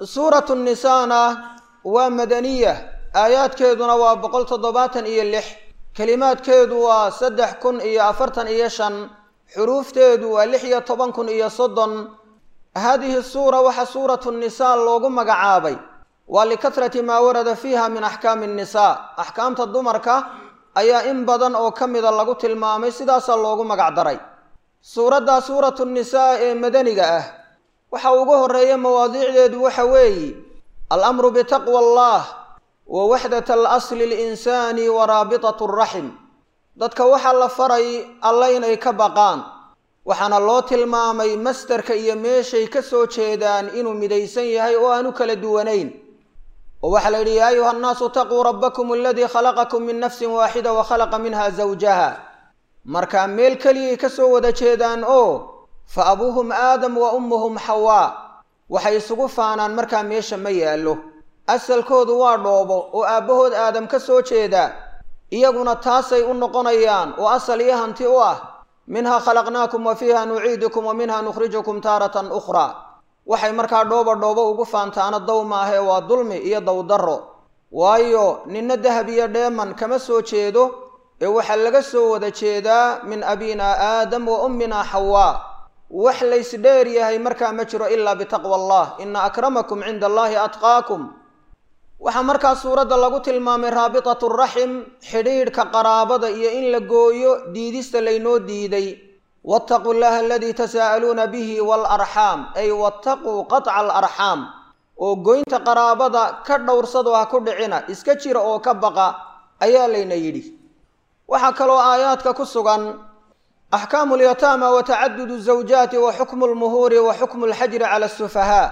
suuratu nisaana waa madaniya aayaadkeeduna waa boqol toddobaatan iyo lix kelimaadkeedu waa saddex kun iyo afartan iyo shan xuruufteedu waa lix iyo toban kun iyo soddon haadihi suura waxaa suuratu nisaa loogu magacaabay waa likatrati maa warada fiiha min axkaami nnisaa axkaamta dumarka ayaa in badan oo ka mida lagu tilmaamay sidaasaa loogu magac daray suuraddaa suuratu nisaa ee madaniga ah waxa ugu horeeya mawaadiicdeedu waxa weeye alamru bitaqwa allah wa waxdat alasli linsaani wa raabitat raxim dadka waxaa la faray alla inay ka baqaan waxaana loo tilmaamay mastarka iyo meeshay ka soo jeedaan inuu midaysan yahay oo aan u kala duwanayn oo waxaa la yidhi yaa ayuha annaasu taquu rabbakum aladii khalaqakum min nafsin waaxida wa khalaqa minha zawjaha markaa meel keliyay ka soo wada jeedaan oo fa abuuhum aadam wa ummuhum xawaa waxay isugu faanaan markaa meesha ma yaallo asalkoodu waa dhoobo oo aabbahood aadam ka soo jeeda iyaguna taasay u noqonayaan oo asal iyo hanti u ah minhaa khalaqnaakum wa fiiha nuciidukum wa minha nukhrijukum taaratan ukhraa waxay markaa dhooba dhoobo ugu faantaana dow maahee waa dulmi iyo dowdarro waayo ninna dahab iyo dheeman kama soo jeedo ee waxaa laga soo wada jeedaa min abina aadam wa ummina xawaa wax laysdheer yahay markaa ma jiro ilaa bitaqwa allah ina akramakum cinda allahi atqaakum waxaa markaa suuradda lagu tilmaamay raabitatu raxim xidhiidhka qaraabada iyo in la gooyo diidista laynoo diiday waataquu llaha aladii tasaa'aluuna bihi waalarxaam ay wattaquu qaطca alarxaam oo goynta qaraabada ka dhowrsado ha ku dhicina iska jira oo ka baqa ayaa layna yidhi waxaa kaloo aayaadka ku sugan axkaamu lyataama wa tacadudu zawjaati wa xukmu lmuhuuri wa xukmu lxajri cala asufahaa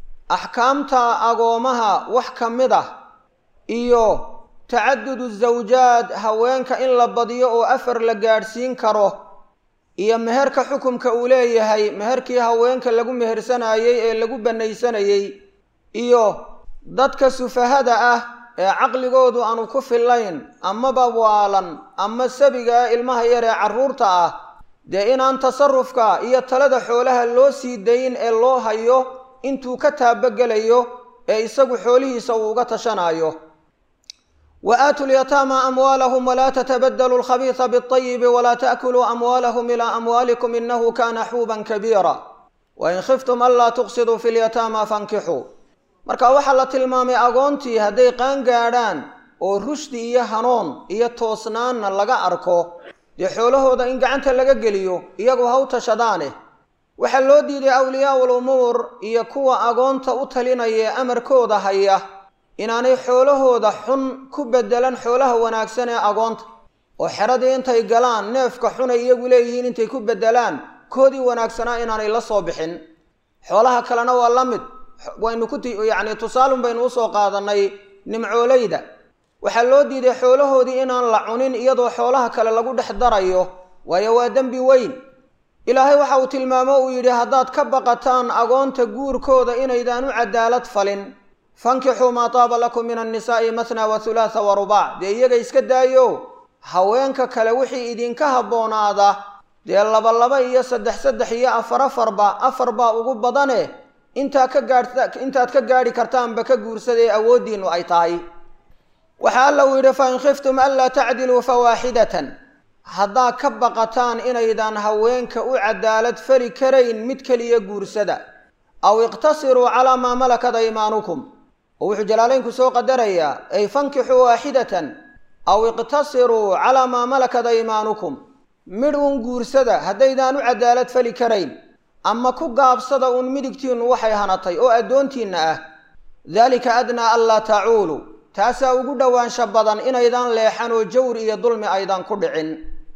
axkaamta agoomaha wax ka mid ah iyo tacadudu zawjaad haweenka in la badiyo oo afar la gaadhsiin karo iyo meherka xukumka uu leeyahay meherkii haweenka lagu mehersanayey ee lagu bannaysanayey iyo dadka sufahada ah ee caqligoodu aanu ku fillayn amaba waalan ama sabiga ah ilmaha yar ee carruurta ah dee inaan tasarufka iyo talada xoolaha loo sii dayn ee loo hayo intuu ka taabagelayo ee isagu xoolihiisa uu uga tashanayo wa aatuu lyataama amwaalahum walaa tatabadalu alkhabiisa biاlayibi walaa taakuluu amwaalahum ilaa amwaalikum inahu kana xuuban kabiira wain khiftum anlaa tuqsiduu fi lyataama fankixuu marka waxaa la tilmaamay agoontii hadday qaan gaadhaan oo rushdi iyo hanuun iyo toosnaanna laga arko dee xoolahooda in gacanta laga geliyo iyagu ha u tashadaane waxaa loo diiday awliyaau lumuur iyo kuwa agoonta u talinaya ee amarkooda haya inaanay xoolahooda xun ku bedelan xoolaha wanaagsan ee agoonta oo xeradii intay galaan neefka xun ay iyagu leeyihiin intay ku bedelaan koodii wanaagsanaa inaanay la soo bixin xoolaha kalena waa la mid waynu ku yacni tusaalun baynu usoo qaadanay nimcoolayda waxaa loo diiday xoolahoodii inaan la cunin iyadoo xoolaha kale lagu dhex darayo waayo waa dembi weyn ilaahay waxa uu tilmaamo uu yidhi haddaad ka baqataan agoonta guurkooda inaydaan u cadaalad falin fankixuu maa taaba lakum min annisaa'i mathnaa wa hulaatha wa rubaac dee iyaga iska daayo haweenka kale wixii idinka habboonaada dee laba laba iyo saddex saddex iyo afar afarba afar baa ugu badane intaa ka gaadh intaad ka gaadhi kartaanba ka guursada ee awooddiinnu ay tahay waxaa alla uu yidhi fain khiftum anlaa tacdiluu fawaaxidatan haddaa ka baqataan inaydaan haweenka u cadaalad fali karayn mid keliya guursada aw iqtasiruu calaa maa malakat aymaanukum oo wuxuu jalaalaynku soo qadarayaa ay fankixuu waaxidatan aw iqtasiruu calaa maa malakat aymaanukum midh uun guursada haddaydaan u cadaalad fali karayn ama ku gaabsada uun midigtiinnu waxay hanatay oo addoontiinna ah daalika adnaa anlaa tacuulu taasaa ugu dhowaansha badan inaydaan leexan oo jawr iyo dulmi aydan ku dhicin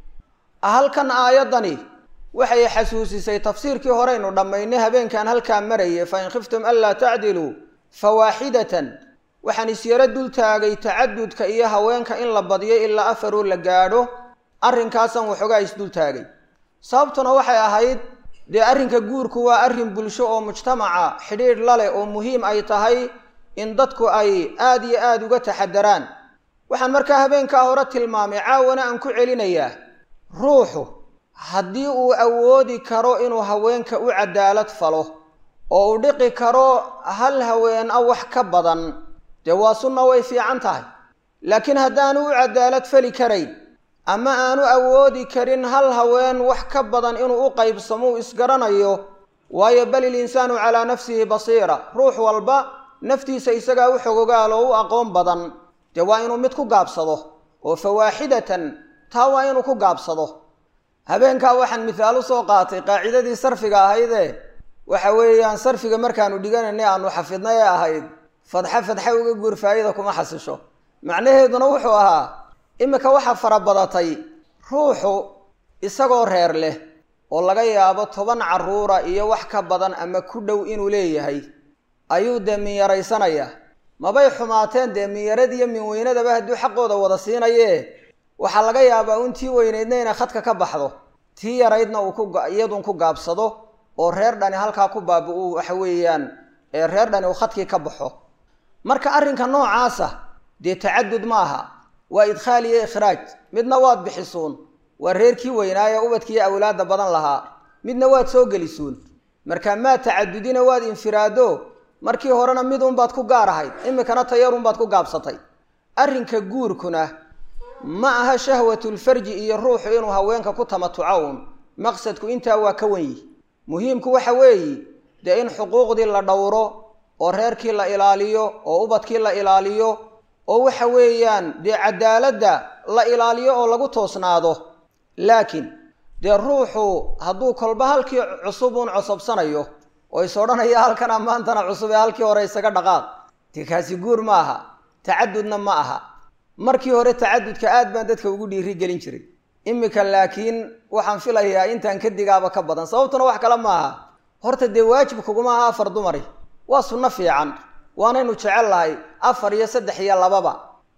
halkan aayaddani waxay xasuusisay tafsiirkii horeynu dhammaynay habeenkan halkaa marayay fa in khiftum anlaa tacdiluu fawaaxidatan waxaan isyaro dul taagay tacadudka iyo haweenka in la badiyo ilaa afaroo la gaadho arrinkaasaan waxoogaa isdul taagay sababtuna waxay ahayd dee arrinka guurku waa arrin bulsho oo mujtamaca xidhiidh la leh oo muhiim ay tahay in dadku ay aada iyo aada uga taxadaraan waxaan markaa habeenkaa hore tilmaamay caawana aan ku celinayaa ruuxu haddii uu awoodi karo inuu haweenka u cadaalad falo oo uu dhiqi karo hal haween a wax ka badan dee waa sunna way fiican tahay laakiin haddaanu u cadaalad fali karayn ama aanu awoodi karin hal haween wax ka badan inuu u qaybsamo uu isgaranayo waayo bal ilinsaanu calaa nafsihi basiira ruux walba naftiisa isagaa u xogogaal oo u aqoon badan dee waa inuu mid ku gaabsado oo fawaaxidatan taa waa inuu ku gaabsado habeenkaa waxaan mithaal u soo qaatay qaacidadii sarfiga ahaydee waxa weeyaan sarfiga markaanu dhiganaynay aanu xafidnay ee ahayd fadxa fadxa uga guur faa'ida kuma xasisho macnaheeduna wuxuu ahaa iminka waxaa farabadatay ruuxu isagoo reer leh oo laga yaabo toban carruura iyo wax ka badan ama ku dhow inuu leeyahay ayuu dee minyaraysanayaa mabay xumaateen dee minyarad iyo minweynadaba hadduu xaqooda wada siinayee waxaa laga yaabaa un tii weynaydna inay khadka ka baxdo tii yaraydna uu ku iyadun ku gaabsado oo reer dhani halkaa ku baabi-u waxa weeyaan ee reer dhani uu khadkii ka baxo marka arrinka noocaasa dee tacadud ma aha waa idkhaal iyo ikhraaj midna waad bixisuun waa reerkii weynaaye ubadkiiyo awlaadda badan lahaa midna waad soo gelisuun marka maa tacadudina waad infiraado markii horena mid unbaad ku gaar ahayd iminkana tayarunbaad ku gaabsatay arrinka guurkuna ma aha shahwatulfarji iyo ruuxu inuu haweenka ku tamatuco uun maqsadku intaa waa ka wan yihi muhiimku waxa weeye dee in xuquuqdii la dhowro oo reerkii la ilaaliyo oo ubadkii la ilaaliyo oo waxa weeyaan dee cadaaladda la ilaaliyo oo lagu toosnaado laakiin dee ruuxu hadduu kolba halkii cusub uun cosobsanayo oo is odhanaya halkan ammaantana cusub ee halkii hore isaga dhaqaaq dee kaasi guur ma aha tacadudna ma aha markii hore tacadudka aad baan dadka ugu dhiiri gelin jiray iminka laakiin waxaan filayaa intaan ka digaaba ka badan sababtuna wax kale ma aha horta dee waajib kuguma aha afar dumari waa sunno fiican waanaynu jecel lahay afar iyo saddex iyo lababa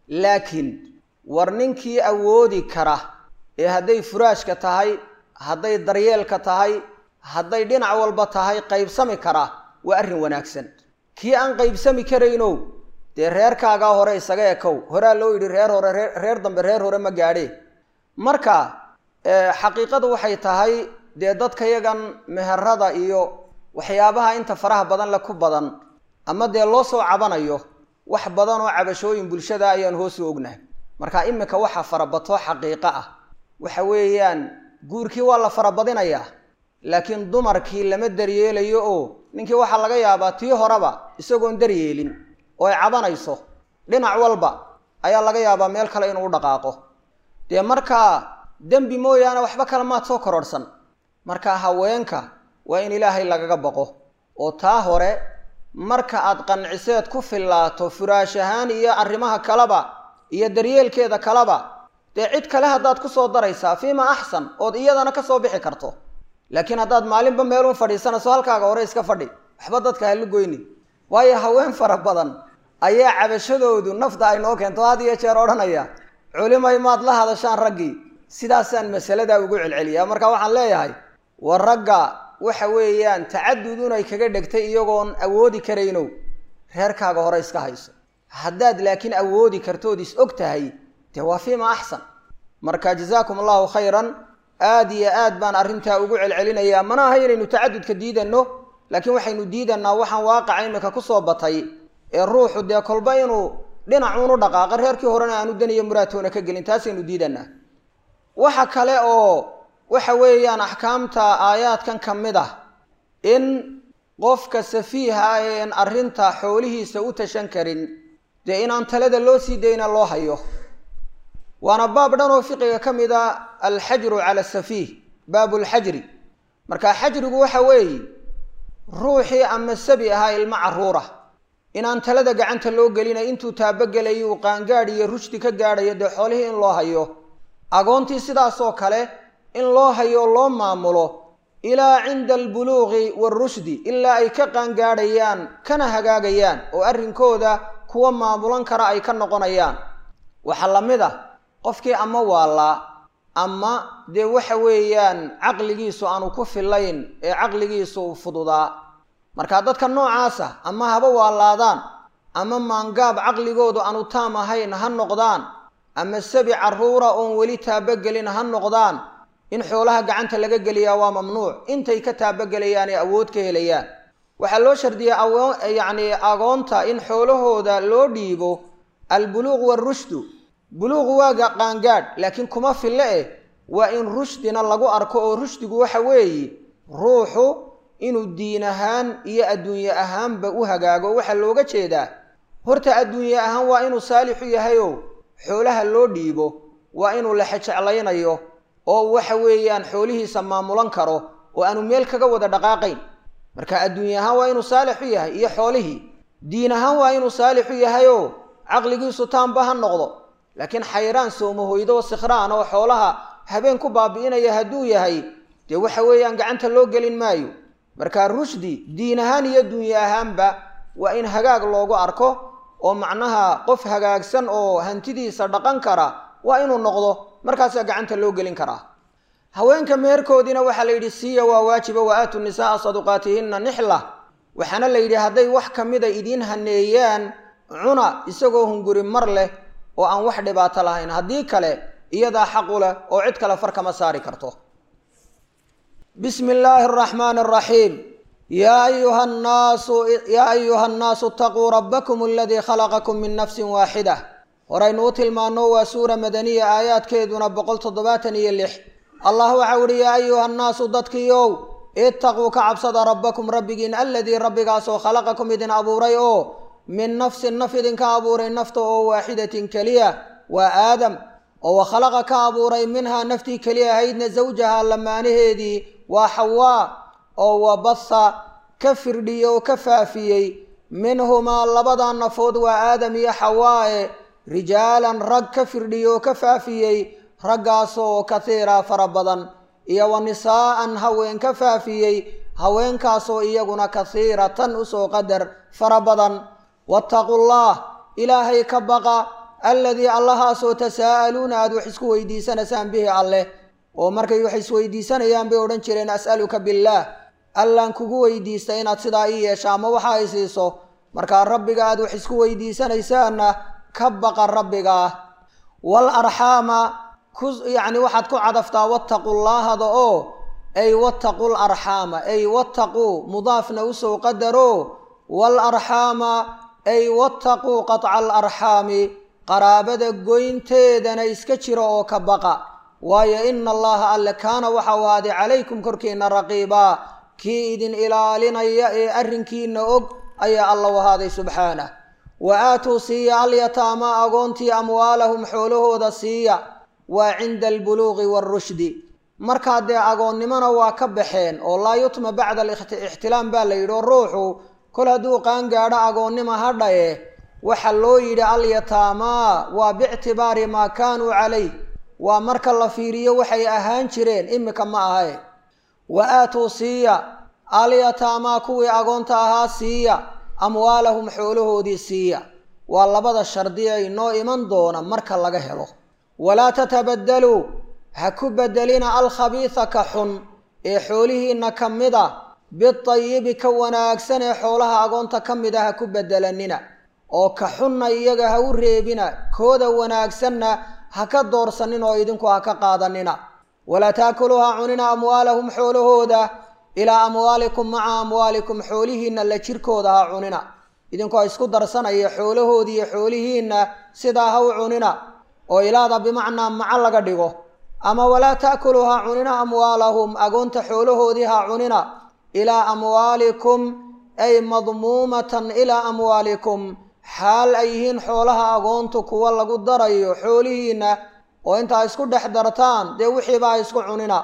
laakiin war ninkii awoodi kara ee hadday furaashka tahay hadday daryeelka tahay hadday dhinac walba tahay qaybsami kara waa arrin wanaagsan kii aan qaybsami karaynow dee reerkaagaa hore isaga ekow horaa loo yidhi reer hore ree reer dambe reer hore ma gaadhee marka xaqiiqadu waxay tahay dee dadka yagan meherada iyo waxyaabaha inta faraha badan le ku badan ama dee loo soo cabanayo wax badan oo cabashooyin bulshada ayaan hoosu ognahay marka iminka waxaa farabato xaqiiqo ah waxa weeyaan guurkii waa la farabadinayaa laakiin dumarkii lama daryeelayo oo ninkii waxaa laga yaabaa tii horeba isagoon daryeelin oo ay cabanayso dhinac walba ayaa laga yaabaa meel kale inuu u dhaqaaqo dee markaa dembi mooyaane waxba kale maad soo kororhsan marka haweenka waa in ilaahay lagaga baqo oo taa hore marka aad qanciseed ku fillaato furaash ahaan iyo arrimaha kaleba iyo daryeelkeeda kaleba dee cid kale haddaad ku soo daraysaa fiima axsan ood iyadana ka soo bixi karto laakiin haddaad maalinba meelun fadhiisanayso halkaaga hore iska fadhi waxba dadka hala goyni waayo haween fara badan ayaa cabashadoodu nafta ay noo keento had iyo jeer odhanaya culimay maad la hadashaan raggii sidaasaan masaladaa ugu celceliyaa marka waxaan leeyahay war ragga waxa weeyaan tacadudun ay kaga dhegtay iyagoon awoodi karaynow reerkaaga hore iska hayso haddaad laakiin awoodi kartood is og tahay dee waa fiima axsan marka jazaakum allahu khayran aada iyo aad baan arrintaa ugu celcelinayaa mana aha inaynu tacadudka diidanno laakiin waxaynu diidanaa waxaan waaqaca imika kusoo batay ee ruuxu dee kolba inuu dhinacuunu dhaqaaqa reerkii horena aanu daniyo muraadtoona ka gelin taasaynu diidanaa waxa kale oo waxa weeyaan axkaamta aayaadkan ka mid ah in qofka safiiha ah een arrinta xoolihiisa u tashan karin dee inaan talada loo sii dayna loo hayo waana baab dhan oo fiqiga ka mid a alxajru cala safiih baabu lxajri marka xajrigu waxa weeye ruuxii ama sabi ahaa ilmo carruura inaan talada gacanta loo gelina intuu taabogelayo uu qaangaadh iyo rushdi ka gaadhayo dee xoolihii in loo hayo agoontii sidaasoo kale in loo hayo loo maamulo ilaa cinda albuluuqi waarushdi ilaa ay ka qaangaadhayaan kana hagaagayaan oo arrinkooda kuwa maamulan kara ay ka noqonayaan waxaa la mid ah qofkii ama waalaa ama dee waxa weeyaan caqligiisu aanu ku filayn ee caqligiisu fududaa marka dadka noocaasa ama haba waalaadaan ama maangaab caqligoodu aanu taam ahayn ha noqdaan ama sabi carruura oon weli taabogelin ha noqdaan in xoolaha gacanta laga geliyaa waa mamnuuc intay ka taabogelayaan ee awood ka helayaan waxaa loo shardiyey awoon yacni agoonta in xoolahooda loo dhiibo albuluuq waarushdu buluuqu waaga qaangaadh laakiin kuma fille eh waa in rushdina lagu arko oo rushdigu waxa weeye ruuxu inuu diin ahaan iyo adduunye ahaanba u hagaago waxaa looga jeedaa horta adduunye ahaan waa inuu saalixu yahayo xoolaha loo dhiibo waa inuu lexejeclaynayo oo waxa weeyaan xoolihiisa maamulan karo oo aanu meel kaga wada dhaqaaqayn marka adduunye ahaan waa inuu saalixu yahay iyo xoolihii diin ahaan waa inuu saalixu yahayoo caqligiisu taanba ha noqdo laakiin xayraan soomahoydo sikhraan oo xoolaha habeen ku baabi'inaya hadduu yahay dee waxa weeyaan gacanta loo gelin maayo marka rushdi diin ahaan iyo duunye ahaanba waa in hagaag loogu arko oo macnaha qof hagaagsan oo hantidiisa dhaqan kara waa inuu noqdo markaasaa gacanta loo gelin karaa haweenka meherkoodiina waxaa la yidhi siiya waa waajiba wa aatu nisaaa saduqaatihinna nixla waxaana la yidhi hadday wax ka mida idiin haneeyaan cuna isagoo hunguri mar leh oo aan wax dhibaato lahayn haddii kale iyadaa xaqu leh oo cid kale far kama saari karto bismi illaahi araxmaani araxiim yaa ayuha nnaasu yaa ayuha annaasu itaquu rabbakum aladii khalaqakum min nafsin waaxida horaynu u tilmaano waa suura madaniya aayaadkeeduna boqol toddobaatan iyo lix allah waxau ihi yaa ayuha annaasu dadkiiow itaquu ka cabsada rabbakum rabbigiin aladii rabbigaasoo khalaqakum idin abuuray oo min nafsin naf idinka abuuray nafta oo waaxidatin keliya waa aadam oo wa khalaqa ka abuuray minhaa naftii keliya ahaydna zawjaha lamaanaheedii waa xawaa oo wabatha ka firdhiyey oo ka faafiyey minhumaa labada nafood waa aadam iyo xawaae rijaalan rag ka firdhiyey oo ka faafiyey raggaasoo kathiira fara badan iyo wa nisaa'an haween ka faafiyey haweenkaasoo iyaguna kathiiratan usoo qadar fara badan wattaqu llah ilaahay ka baqa alladii allahaasoo tasaa'aluuna aada wax isku weydiisanaysaan bihi alleh oo markay wax isweydiisanayaan bay odhan jireen as'aluka billaah allaan kugu weydiista inaad sidaa ii yeesha ama waxa ay siiso markaa rabbiga aad wax isku weydiisanaysaanna ka baqa rabbigaa wal arxaama ku yacni waxaad ku cadaftaa wattaqu llaahada oo ay wattaqu larxaama ay wattaquu mudaafna usoo qadaro wal arxaama ay wattaquu qaطca alarxaami qaraabada goynteedana iska jira oo ka baqa waayo ina allaha alle kaana waxau ahaaday calaykum korkiina raqiibaa kii idin ilaalinaya ee arrinkiina og ayaa alla u ahaaday subxaanah wa aatuu siiya alyataama agoontii amwaalahum xoolahooda siiya waa cinda albuluuqi waarushdi markaa dee agoonnimona waa ka baxeen oo laa yutma bacda alixtilaam baa la yidhi oo ruuxu kol hadduu qaangaadho agoonnima hadhaye waxa loo yidhi alyataamaa waa biictibaari maa kaanuu calayh waa marka la fiiriyo waxay ahaan jireen imika ma ahae wa aatuu siiya alyataamaa kuwii agoonta ahaa siiya amwaalahum xoolahoodii siiya waa labada shardi ay noo iman doona marka laga helo walaa tatabadaluu ha ku bedelina alkhabiisa ka xun ee xoolihiinna ka mid a bitayibi ka wanaagsan ee xoolaha agoonta ka mid a ha ku bedelanina oo ka xunna iyaga ha u reebina kooda wanaagsanna ha ka doorsanin oo idinku ha ka qaadanina walaa taakuluu ha cunina amwaalahum xoolahooda ilaa amwaalikum maca amwaalikum xoolihiinna la jirkooda ha cunina idinkoo isku darsanaya xoolahoodiiyo xoolihiinna sidaa ha u cunina oo ilaada bimacnaa maco laga dhigo ama walaa taakuluu ha cunina amwaalahum agoonta xoolahoodii ha cunina ilaa amwaalikum ay madmuumatan ilaa amwaalikum xaal ay yihiin xoolaha agoontu kuwa lagu darayo xoolihiinna oo intaa isku dhex dartaan dee wixiiba ha isku cunina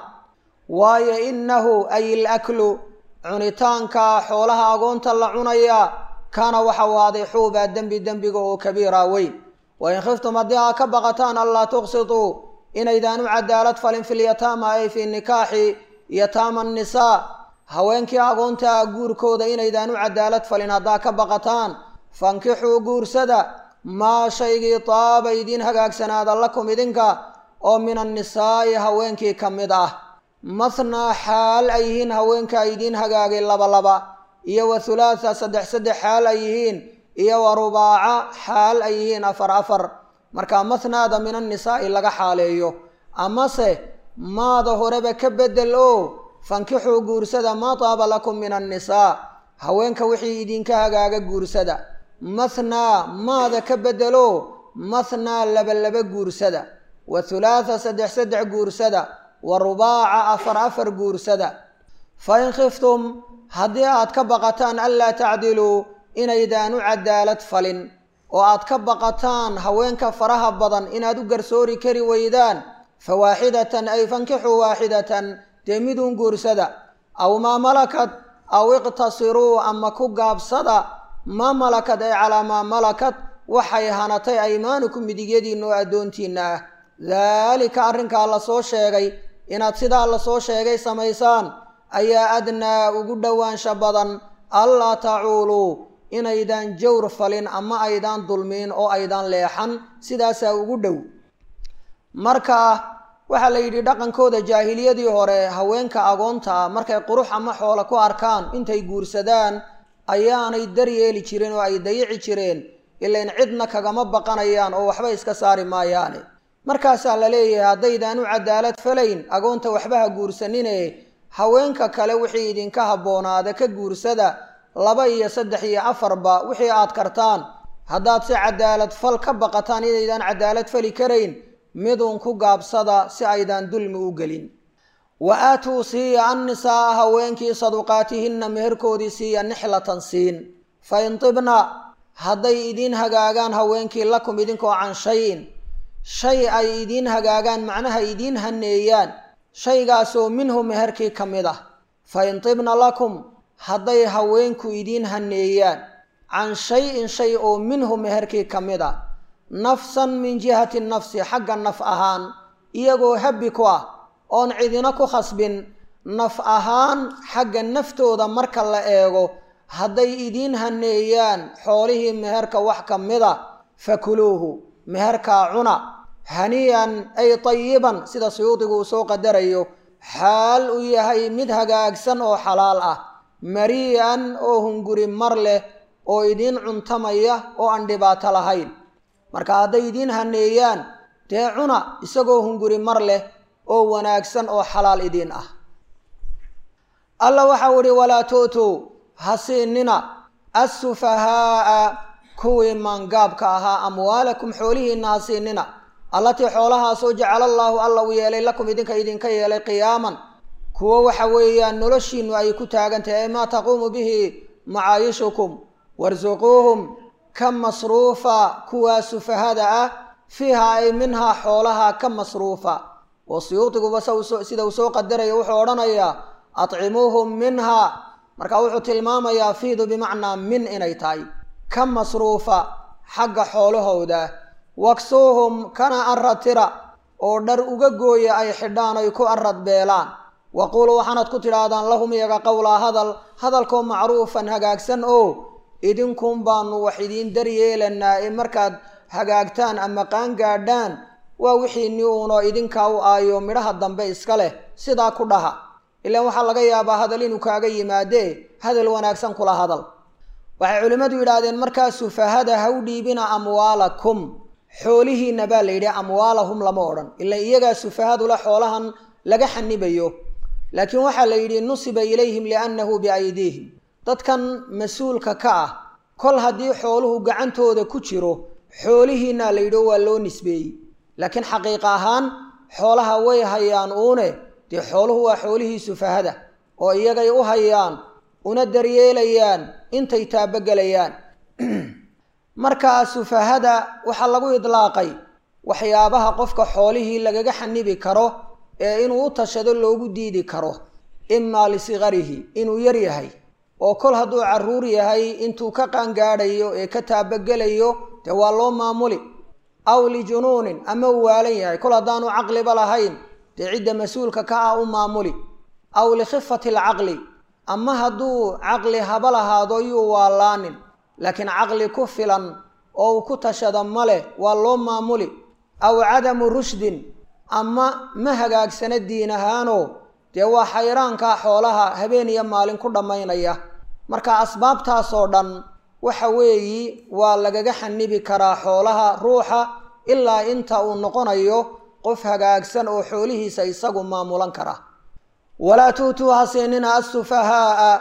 waayo innahu ay ilaklu cunitaanka xoolaha agoonta la cunaya kaana waxau ahaaday xuubaa dembi dembiga oo kabiira weyn wain khiftum haddii aa ka baqataan anlaa tuqsituu inaydaan u cadaalad falin filyataama ay fii nikaaxi yataama annisaa haweenkii agoonta ah guurkooda inaydaan u cadaalad falin haddaa ka baqataan fankixuu guursada maa shaygii taaba idiin hagaagsanaada lakum idinka oo min annisaa'i haweenkii ka mid ah mathnaa xaal ay yihiin haweenka idiin hagaagay laba laba iyo wa hulaatha saddex saddex xaal ay yihiin iyo wa rubaaca xaal ay yihiin afar afar markaa mathnaada min annisaa'i laga xaaleeyo amase maada horeba ka bedel oo fankixuu guursada maa taaba lakum min annisaa haweenka wixii idinka hagaaga guursada mathnaa maada ka bedelo mathnaa laba laba guursada wa thulaatha saddex saddex guursada wa rubaaca afar afar guursada fa in khiftum haddii aad ka baqataan anlaa tacdiluu inaydaan u cadaalad falin oo aad ka baqataan haweenka faraha badan inaad u garsoori kari weydaan fa waaxidatan ay fankixuu waaxidatan dee miduun guursada aw maa malakad aw iqtasiruu ama ku gaabsada maa malakad ay calaa maa malakad waxay hanatay aymaanukum midigyadiinna oo addoontiinna ah daalika arrinkaa la soo sheegay inaad sidaa la soo sheegay samaysaan ayaa adnaa ugu dhowaansha badan allaa tacuuluu inaydaan jawr falin ama aydaan dulmiin oo aydaan leexan sidaasaa ugu dhow marka waxaa la yidhi dhaqankooda jaahiliyadii hore haweenka agoonta ah markay qurux ama xoolo ku arkaan intay guursadaan ayaanay daryeeli jirin oo ay dayici jireen ilain cidna kagama baqanayaan oo waxba iska saari maayaane markaasaa la leeyahay haddaydaan u cadaalad falayn agoonta waxba ha guursanine haweenka kale wixii idinka habboonaada ka guursada laba iyo saddex iyo afarba wixii aad kartaan haddaad si cadaalad fal ka baqataan inaydaan cadaalad fali karayn midun ku gaabsada si aydaan dulmi u gelin wa aatuu siiya annisaaa haweenkii saduqaatihinna meherkoodii siiya nixlatan siin fa in tibna hadday idiin hagaagaan haweenkii lakum idinkoo can shayin shay ay idiin hagaagaan macnaha idiin haneeyaan shaygaasoo minhu meherkii ka mid ah fa in tibna lakum hadday haweenku idiin haneeyaan can shay-in shay oo minhu meherkii ka mid ah nafsan min jihati nafsi xagga naf ahaan iyagoo habbi ku ah oon cidina ku khasbin naf ahaan xagga naftooda marka la eego hadday idiin haneeyaan xoolihii meherka wax ka mida fakuluuhu meherkaa cuna haniyan ay tayiban sida suyuudigu uu soo qadarayo xaal uu yahay mid hagaagsan oo xalaal ah marii'an oo hunguri mar leh oo idiin cuntamaya oo aan dhibaato lahayn marka hadday idiin haneeyaan dee cuna isagoo hunguri mar leh oo wanaagsan oo xalaal idiin ah alla waxau idhi walaa tu'tuu ha siinina assufahaa'a kuwii maangaabka ahaa amwaalakum xoolihiinna ha siinina allatii xoolahaasoo jacala allaahu alla uu yeelay lakum idinka idinka yeelay qiyaaman kuwo waxa weeyaan noloshiinnu ay ku taagan tahay maa taquumu bihi macaayishukum warsuquuhum ka masruufa kuwaa sufahada ah fiiha ay minhaa xoolaha ka masruufa oo suyuudiguba sida uu soo qadaraya wuxuu odhanayaa atcimuuhum minhaa marka wuxuu tilmaamayaa fiidu bimacnaa min inay tahay ka masruufa xagga xoolahooda waksuuhum kana arratira oo dhar uga gooya ay xidhaan ay ku arad beelaan waquuluu waxaanaad ku tidhaahdaan lahum iyaga qowlaa hadal hadalkoo macruufan hagaagsan oo idinkuun baanu wax idiin daryeelanaa ee markaad hagaagtaan ama qaangaadhaan waa wixiinni uunoo idinkaa u aayo midhaha dambe iska leh sidaa ku dhaha ilaan waxaa laga yaabaa hadal inuu kaaga yimaadee hadal wanaagsan kula hadal waxay culimmadu yidhaahdeen markaa sufahada ha u dhiibina amwaalakum xoolihiinna baa la yidhi amwaalahum lama odhan ilaan iyagaa sufahadula xoolahan laga xanibayo laakiin waxaa la yidhi nusiba ilayhim liannahu biaydiihim dadkan mas-uulka ka ah kol haddii xooluhu gacantooda ku jiro xoolihiinna la yidhi waa loo nisbeeyey laakiin xaqiiq ahaan xoolaha way hayaan uune dee xooluhu waa xoolihii sufahada oo iyagay u hayaan una daryeelayaan intay taabogelayaan markaa sufahada waxaa lagu idlaaqay waxyaabaha qofka xoolihii lagaga xanibi karo ee inuu u tashado loogu diidi karo imaa lisigarihi inuu yar yahay oo kol hadduu carruur yahay intuu ka qaangaadhayo ee ka taabogelayo dee waa loo maamuli aw lijunuunin ama uu waalan yahay kol haddaanu caqliba lahayn dee cidda mas-uulka ka ah u maamuli aw likhifati alcaqli ama hadduu caqli haba lahaado yuu waalaanin laakiin caqli ku filan oo uu ku tashada ma leh waa loo maamuli aw cadamu rushdin ama ma hagaagsana diin ahaanoo dee waa xayraankaa xoolaha habeen iyo maalin ku dhammaynaya marka asbaabtaasoo dhan waxa weeyi waa lagaga xanibi karaa xoolaha ruuxa ilaa inta uu noqonayo qof hagaagsan oo xoolihiisa isagu maamulan kara walaa tu'tuu ha siinina assufahaa'a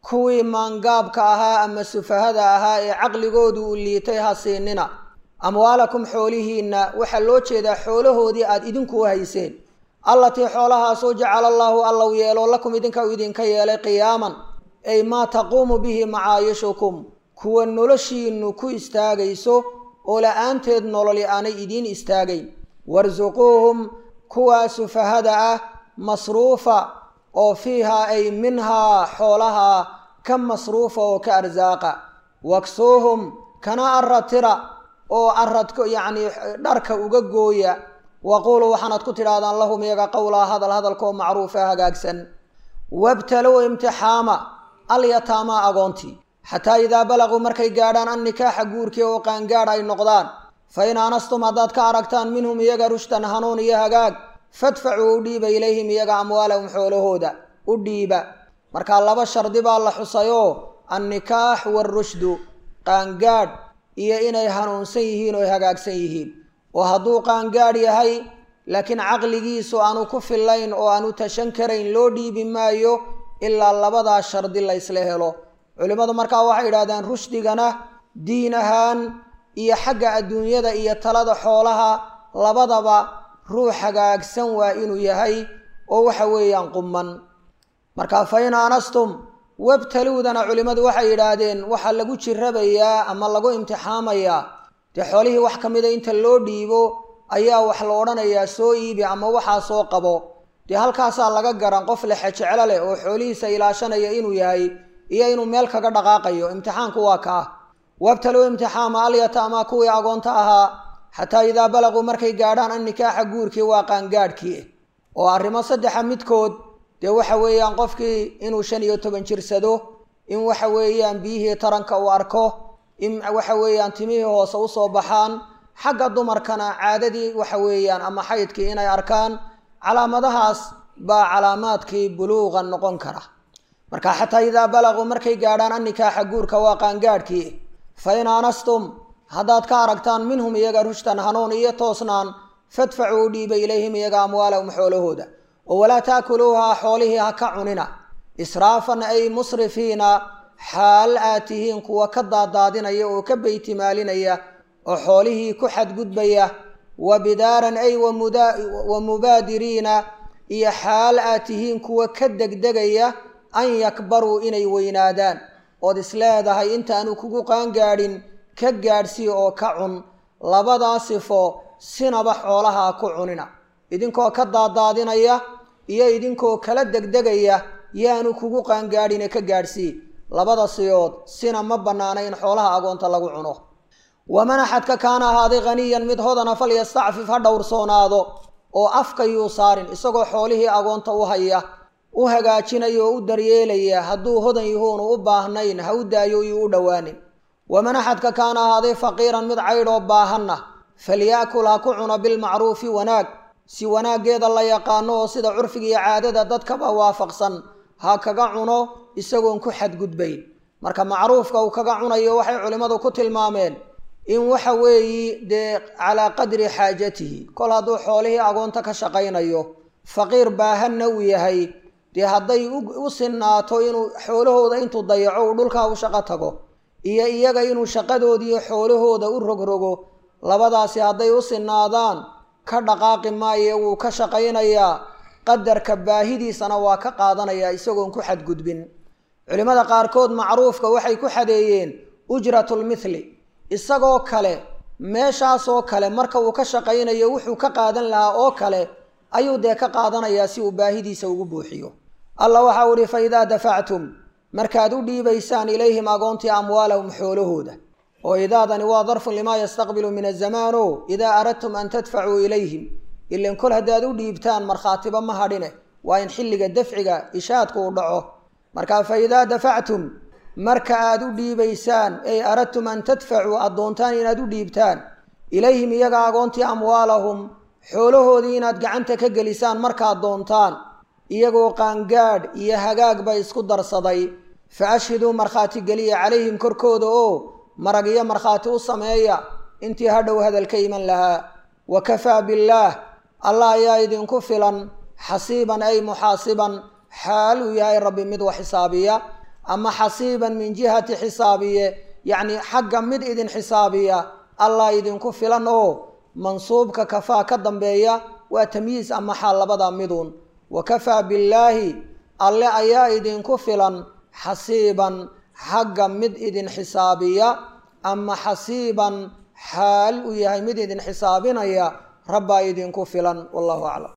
kuwii maangaabka ahaa ama sufahada ahaa ee caqligoodu uu liitay ha siinina amwaalakum xoolihiinna waxaa loo jeedaa xoolahoodii aada idinku u hayseen allatii xoolahaasoo jacala allaahu allow yeelo lakum idinka uu idinka yeelay qiyaaman ay maa taquumu bihi macaayishukum kuwa noloshiinnu ku istaagayso oo la-aanteed nololi aanay idiin istaagayn warsuquuhum kuwaa sufahada ah masruufa oo fiihaa ay minhaa xoolahaa ka masruufa oo ka arsaaqa waksuuhum kana aratira oo aradka yacnii dharka uga gooya waquuluu waxaanad ku tidhaahdaan lahum iyaga qowlaa hadal hadalkoo macruufa hagaagsan wabtalow imtixaama alyataamaa agoontii xataa idaa balaquu markay gaadhaan annikaaxa guurkii oo qaangaadh ay noqdaan fa in aanastum haddaad ka aragtaan minhum iyaga rushtan hanuun iyo hagaag fadfacuu u dhiiba ilayhim iyaga amwaalahum xoolahooda u dhiiba markaa laba shardi baa la xusayoo annikaax waarushdu qaangaadh iyo inay hanuunsan yihiin oo hagaagsan yihiin oo hadduu qaangaadh yahay laakiin caqligiisu aanu ku fillayn oo aanu tashan karayn loo dhiibi maayo ilaa labadaa shardi la ysla helo culimmadu markaa waxay yidhahdeen rushdigana diin ahaan iyo xagga adduunyada iyo talada xoolaha labadaba ruux hagaagsan waa inuu yahay oo waxa weeyaan qumman marka fa in aanastum wabtaluudana culimmadu waxay yidhaahdeen waxaa lagu jirabayaa ama lagu imtixaamayaa dee xoolihii wax ka mida inta loo dhiibo ayaa wax la odhanayaa soo iibi ama waxaa soo qabo dee halkaasaa laga garan qof lexe jeclo leh oo xoolihiisa ilaashanaya inuu yahay iyo inuu meel kaga dhaqaaqayo imtixaanku waa kaa wabtaluu imtixaama alyataama kuwii agoonta ahaa xataa idaa balaquu markay gaadhaan annikaaxa guurkii waa qaangaadhkii oo arrimo saddexa midkood dee waxa weeyaan qofkii inuu shan iyo toban jirsado in waxa weeyaan biyihii taranka uu arko in waxa weeyaan timihii hoose usoo baxaan xagga dumarkana caadadii waxa weeyaan ama xaydkii inay arkaan calaamadahaas baa calaamaadkii buluuqa noqon kara marka xataa idaa balaquu markay gaadhaan annikaaxa guurka waa qaangaadhkii fa in aanastum haddaad ka aragtaan minhum iyaga rushtan hanuun iyo toosnaan fadfacuu u dhiiba ilayhim iyaga amwaalahum xoolahooda oo walaa taakuluuhaa xoolihii ha ka cunina israafan ay musrifiina xaal aad tihiin kuwa ka daadaadinaya oo ka beytimaalinaya oo xoolihii ku xadgudbaya wa bidaaran ay wa mubaadiriina iyo xaal aad tihiin kuwa ka degdegaya an yakbaruu inay weynaadaan ood isleedahay intaanu kugu qaangaadhin ka gaadhsii oo ka cun labadaa sifo sinaba xoolaha ku cunina idinkoo ka daadaadinaya iyo idinkoo kala degdegaya yaanu kugu qaangaadhine ka gaadhsii labada siyood sina ma bannaana in xoolaha agoonta lagu cuno waman axadka kaana ahaaday haniyan mid hodana falyastacfif ha dhowrsoonaado oo afka yuu saarin isagoo xoolihii agoonta u haya u hagaajinaya oo u daryeelaya hadduu hodan yahuunu u baahnayn ha u daayo iyuu u dhowaanin waman axadka kaana ahaaday faqiiran mid caydhoo baahanna falyaakul ha ku cuno bilmacruufi wanaag si wanaaggeeda la yaqaano oo sida curfiga iyo caadada dadkaba waafaqsan ha kaga cuno isagoon ku xadgudbayn marka macruufka uu kaga cunayo waxay culimmadu ku tilmaameen in waxa weeyi dee calaa qadri xaajatihi kol hadduu xoolihii agoonta ka shaqaynayo faqiir baahanna uu yahay dee hadday u sinaato inuu xoolahooda intuu dayaco uu dhulkaa u shaqo tago iyo iyaga inuu shaqadoodiiyo xoolahooda u rogrogo labadaasi hadday u sinaadaan ka dhaqaaqi maaye wuu ka shaqaynayaa qadarka baahidiisana waa ka qaadanayaa isagoon ku xadgudbin culimmada qaarkood macruufka waxay ku xadeeyeen ujratulmithli isagoo kale meeshaasoo kale marka uu ka shaqaynayo wuxuu ka qaadan lahaa oo kale ayuu dee ka qaadanayaa si uu baahidiisa ugu buuxiyo allah waxau ihi fa idaa dafactum markaad u dhiibaysaan ilayhim agoontii amwaalahum xoolahooda oo idaadani waa darfun limaa yastaqbilu min azamaano idaa aradtum an tadfacuu ilayhim ilan kol haddaad u dhiibtaan markhaatiba ma hadhine waa in xilliga dafciga ishaadku uu dhaco marka fa idaa dafactum marka aad u dhiibaysaan ay aradtum an tadfacuu aad doontaan inaad u dhiibtaan ilayhim iyaga agoontii amwaalahum xoolahoodii inaad gacanta ka gelisaan markaad doontaan iyagoo qaangaadh iyo hagaagba isku darsaday fa ashhiduu markhaati geliya calayhim korkooda oo marag iyo markhaati u sameeya intii hadhow hadal ka iman lahaa wa kafaa billaah allah ayaa idinku filan xasiiban ay muxaasiban xaal uu yahay rabbi mid wax xisaabiya ama xasiiban min jihati xisaabiye yacni xagga mid idin xisaabiya allah idinku filan oo mansuubka kafaa ka dambeeya waa tamyiis ama xaal labada midun wa kafaa billaahi alle ayaa idinku filan xasiiban xagga mid idin xisaabiya ama xasiiban xaal uu yahay mid idin xisaabinaya rabbaa idinku filan wallahu aclam